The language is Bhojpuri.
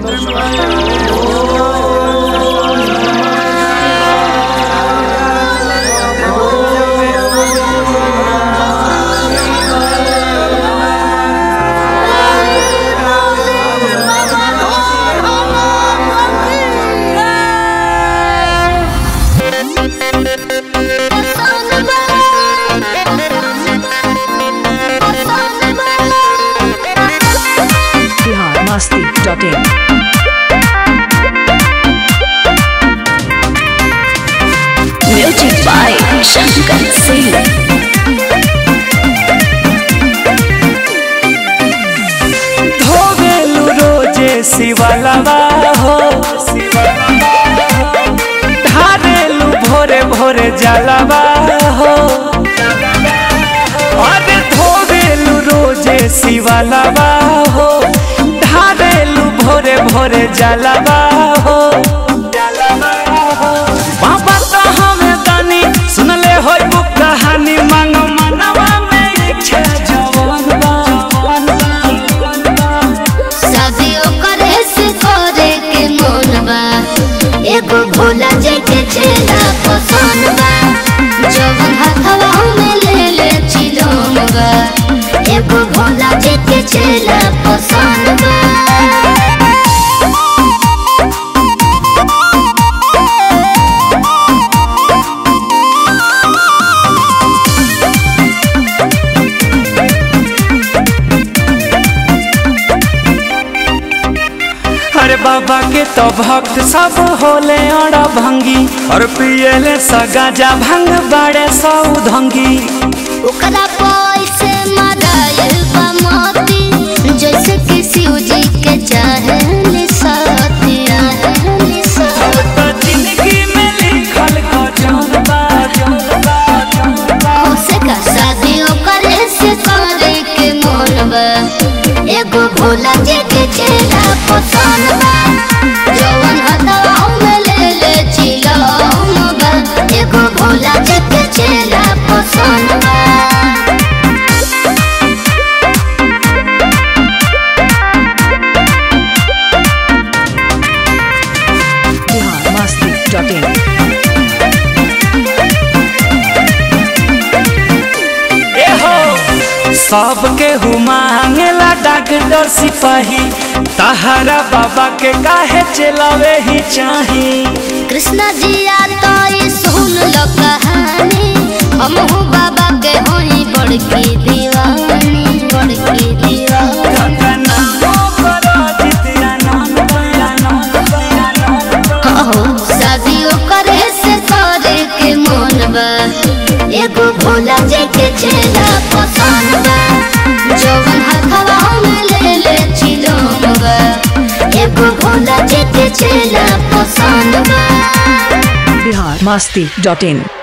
Bihar Masti dot in music by Shankar Singh धोवेलु रोजे शिवलवा हो ढारेलु भोरे भोरे जलवा हो अरे धोवेलु रोजे शिवलवा हो ढारेलु भोरे भोरे जलवा हो बाबा तो हमें दानी सुनले होई बुक कहानी मांग मनवा में इच्छा जवान बा जवान बा, जवान बा शादियों करे से करे के मन बा एगो भोला जी के चेला पसंद बा जवन हथवा में ले ले चिलोम बा एगो भोला जी के चेला पसंद बा अरे बाबा के तो भक्त सब होले अड़ भंगी और पियले सगाजा भंग बड़े सौधंगी ओकरा पैसे मरायल बा मोती जैसे कि शिव जी के चाहे साथी तो जिंदगी में लिखल को जौन बा जौन बा जौन बा से का शादियों करे से करे के मन बा एगो भोला जी के चेला पसंद बा जवन हथवा में ले ले चिलम बा एगो भोला जी के चेला पसंद बा बिहार मस्ती डॉट इन ए हो सबके हुमांगेला डॉक्टर सिपाही तहरा बाबा के काहे चलावे ही चाही कृष्णा जी आ तो ये सुन लो कहानी हम हूँ बाबा के होई बड़की दीवानी बड़की दीवानी शादियों करे से करे के मन बा एगो भोला जी के चेला पसंद बा जवन हथवा में ले ले चिलोम बा एगो भोला जी के चेला पसंद बा बिहार मस्ती डॉट इन